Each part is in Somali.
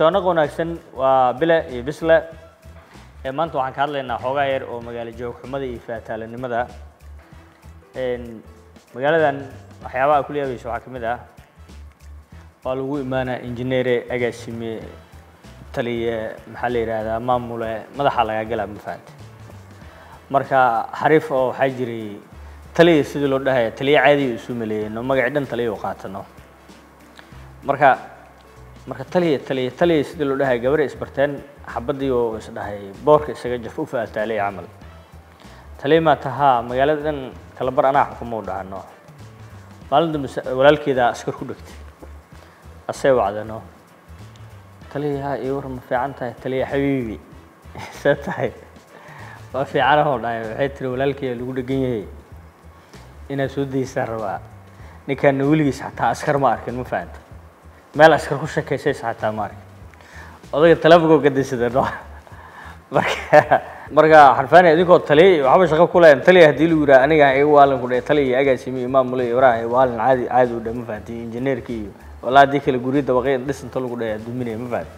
soonaq wanaagsan waa bile iyo bisle ee maanta waxaan ka hadlaynaa xoogaa yar oo magaalo joogxumada iyo faataalanimada magaaladan waxyaabaha ku leebaysa waxaa ka mid ah waa lagu imaanaa injineere agaasime taliye maxaa la yidhaahdaa maamule madaxa lagaa galaa ma fahante marka xariif oo waxaa jiray taliya sidii loo dhahaya taliye caadiya isu maleeyeno magacii dhan taliya u qaatano marka marka taliya taliya taliya sidii loo dhahaya gabadha isbarteen xabadii oo isdhahay boorka isaga jaf u faataalay camal taliya maa tahaa magaalada dhan kala bar anaa xukuma u dhahano maalin dambe walaalkeeda askar ku dhegtay asee wacdano taliya iyo war ma fiican tahay taliya xabiibi see tahay waa fiicanahoo dhahay waxay tiri walaalkeeda lagu dhegan yahay inaad soo daysaan rabaa ninkaana weligiis xataa askar ma arkin ma fahanta meel askar ku sheekaysaysa xataa ma arkin odayga telefonkoo gadaysada no marka marka xarfaani idinkoo taliya waxba shaqo ku leeyan taliya haddii lagu yidhaha aniga iga waalin ku dhahay taliya agaasimi iyo maamule iyo waraha waalin caadi caadi u dhahay ma fahanti injineerki iyo walaa haddii kale guryo dabaqay dhisinta lagu dhahay aduminaya ma fahanti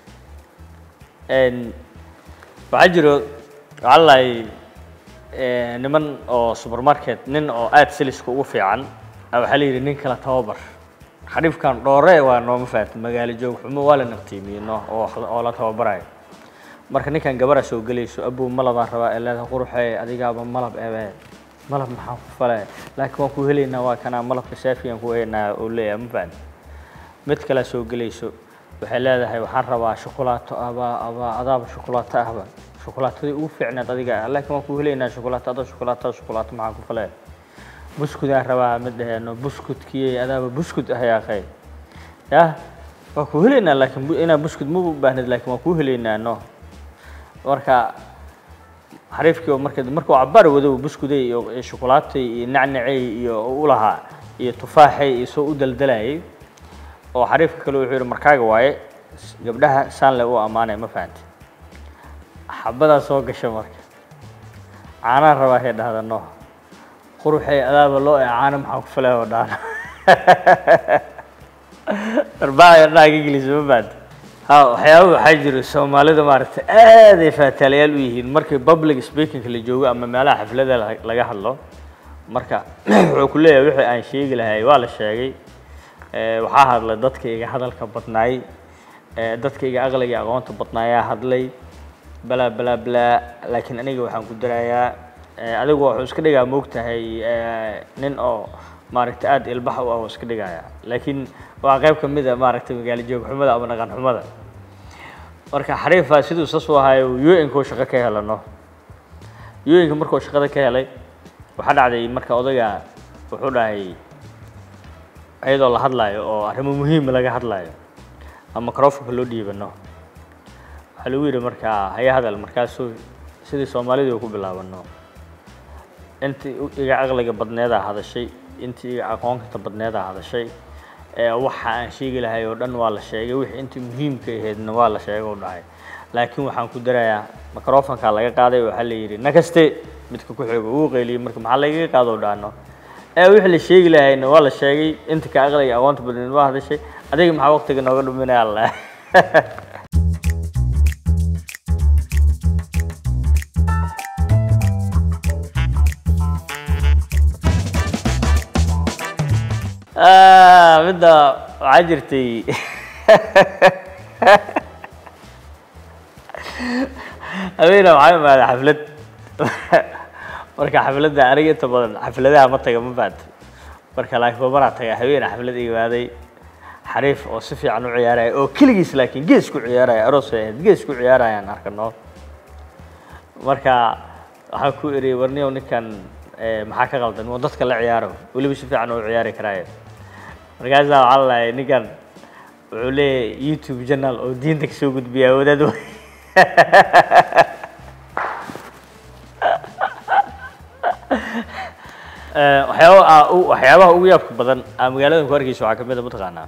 waxaa jiro waxaa lalahay niman oo supermarket nin oo aada siliska ugu fiican waxaa la yidhi nin kala tababar xadhifkan dhoore waa nooma fahanti magaalo joog xumo waa la naqtiimiyeno oo oo la tababarayo marka ninkan gabara soo gelayso abow malabaan rabaa ee leedahay quruxee adigaaba malab ebe malab maxaan ku fale laakiin waan ku helaynaa waa kanaa malabka saafiyan ku heynaa oo leeyahay ma fahanti mid kale soo gelayso waxay leedahay waxaan rabaa shukulaato abaa abaa adaaba shukulaato ahba shukulaatadii ugu fiicneed adiga laakiin waan ku helaynaa shukulaato adoo shukulaato shukulaato maxaan ku fale buskudaan rabaa mid dhaheeno buskudkii adaaba buskud ah yaaqay yah waan ku helaynaa laakiin inaa buskud ma u baahnid laakiin waan ku helaynaa no marka xariifkii oo marka markuu cabaar wadow buskuday iyo shukulaatay iyo nacnacey iyo u lahaa iyo tufaaxay iyo soo u daldalayay oo xariifka kale wuxuu yidhi markaaga waaye gabdhaha saan le u ammaanay ma fahanti xabadaa soo gasha marka caanaan rabaa hay dhahda no quruxay adaaba loo ee caano maxaa ku falay oo dhaana arbaaca dhaha ka gelisa ma fahanti ha waxyaaba waxaa jira soomaalida maaragtay aaday faataalayaal u yihiin markii public speakingka la joogo ama meelaha xaflada laga hadlo marka wuxuu ku leeyahay wixii aan sheegi lahay waa la sheegay waxaa hadlay dadka iga hadalka badnaay dadka iga aqliga aqoonta badnaayaa hadlay balaa balaa balaa laakiin aniga waxaan ku darayaa adigu wuxuu iska dhigaa moogtahay nin oo maaragtay aada ilbax u ah oo iska dhigaya laakiin waa qayb ka mid a maaragtay magaalo joog xumada ama dhaqan xumada marka xariifa siduu sas u ahayo u-nka oo shaqo ka helano u-nka markuu shaqada ka helay waxaa dhacday marka odayga wuxuu dhahay iyadoo la hadlaayo oo arrimo muhiima laga hadlaayo ama microfonka loo dhiibano waxaa lagu yidhi markaa haya hadal markaasuu sidii soomaalidii ku bilaabano intii iga aqliga badneedaa hadashay intii iga aqoonkata badneedaa hadashay waxa aan sheegi lahay oo dhan waa la sheegay wixii intii muhiimka ahaydna waa la sheegay u dhahay laakiin waxaan ku darayaa microfonka laga qaaday waxaa la yidhi nakaste midka ku xooga uu qeyliyey marka maxaa lagaga qaado dhaano ee wixii la sheegi lahayna waa la sheegay inta ka aqliga aqoonta badneed waa hadashay adiga maxaa waqtiga nooga dhuminaya alla midda waxaa jirtay habeena waxaa imaaday xaflad marka xafladda aniga inta badan xafladaha ma taga ma fahanti marka laakiin babanaa taga habeena xaflad imaaday xariif oo si fiican u ciyaaraya oo keligiis laakiin gees ku ciyaaraya aroos ay ahayd gees ku ciyaarayaan arkano marka waxaan ku iri warniyow ninkan maxaa ka qaldan oo dadka la ciyaaro weliba si fiican oo ciyaari karaayo markaasaa waxaa lalahay ninkan wuxuu leeyahay youtube channel oo diinta kasoo gudbiyaa wadaad waxyaaba waxyaabaha ugu yaabka badan aa magaaladan ku arkeysa waxaa kamid a mataqaanaa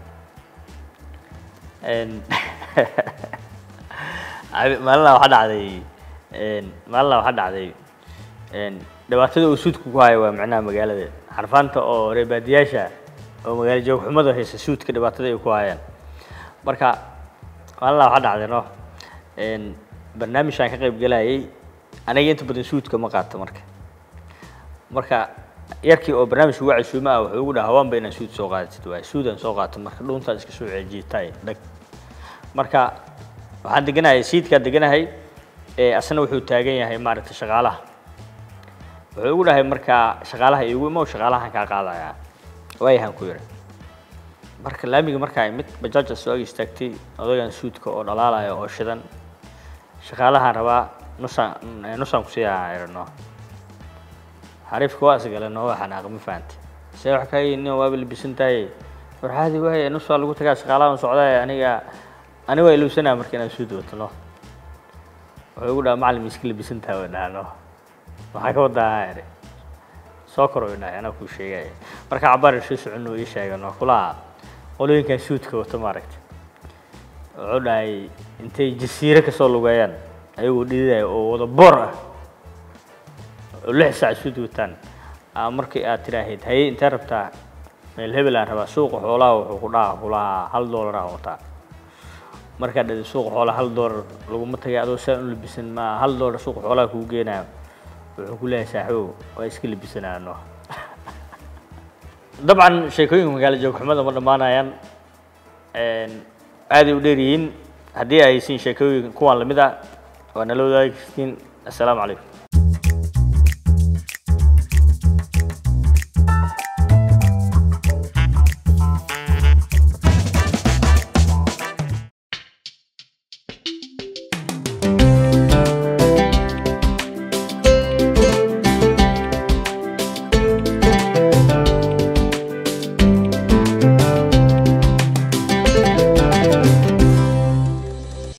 maalina waxaa dhacday maalina waxaa dhacday dhibaatada uu suudka ku hayo waa macnaha magaalada xarfaanta oo reebaadiyaasha oo magaalo joogxumada haysa suudka dhibaatada ay ku hayaan marka walla waxaa dhacday no barnaamijkaan ka qayb galayay aniga inta badan suudka ma qaato marka marka yarkii oo barnaamijka uga casuuma ah wuxuu ugu dhaha hawaanba inaan suud soo qaadatid waay suudaan soo qaato marka dhuuntaan iska soo ceejiitay dhag marka waxaan deganahay siidkaan deganahay asna wuxuu taagan yahay maaragtay shaqaalaha wuxuu ugu dhahay markaa shaqaalaha iigu imow shaqaalahan kaa qaadayaa waayahan ku yidhi marka laamiga markaa mid bajaaja soo ag istaagtay odagan suudka oo dhalaalaya oo shidan shaqaalahaan rabaa nusaan nusaan kusiiyaa irano xariifka waa isgale noo waxaan aqma fahantay see wax ka nin waaba labisan tahay warxaadi waaye nus waa lagu tagaa shaqaalahan socdaa aniga ani waa ilowsanaa marka inaan suud wato no wuxuu igu dhaha macalin iska labisan tahay way dhaha no maxaa ka wadaa iri soo koro way dhahay anaa kuu sheegaya marka cabaar soo socono ii sheega no kulaha qolooyinkan suudka wato maaragtay wuxuu dhahay intay jasiire kasoo lugeeyaan ayagoo dhididaya oo wada boor ah oo lix saac suud wataan markii aad tidhaahid haye intee rabtaa meel hebel aan rabaa suuqa xoolaha wuxuu ku dhaha kulahaa hal doolar aan wataa markaad dhadi suuqa xoolaha hal doolar laguma tagay adoo saa u labisan ma hal doolar suuqa xoolaha kuu geenayo wuxuu ku leeyahay saaxibow waa iska labisanaano dabcan sheekooyinka magaalo joogxumada ma dhammaanayaan aaday u dheer yihiin haddii ay haysiin sheekooyin kuwan lamid ah waa nala wadaagi kartiin assalaamu calaykum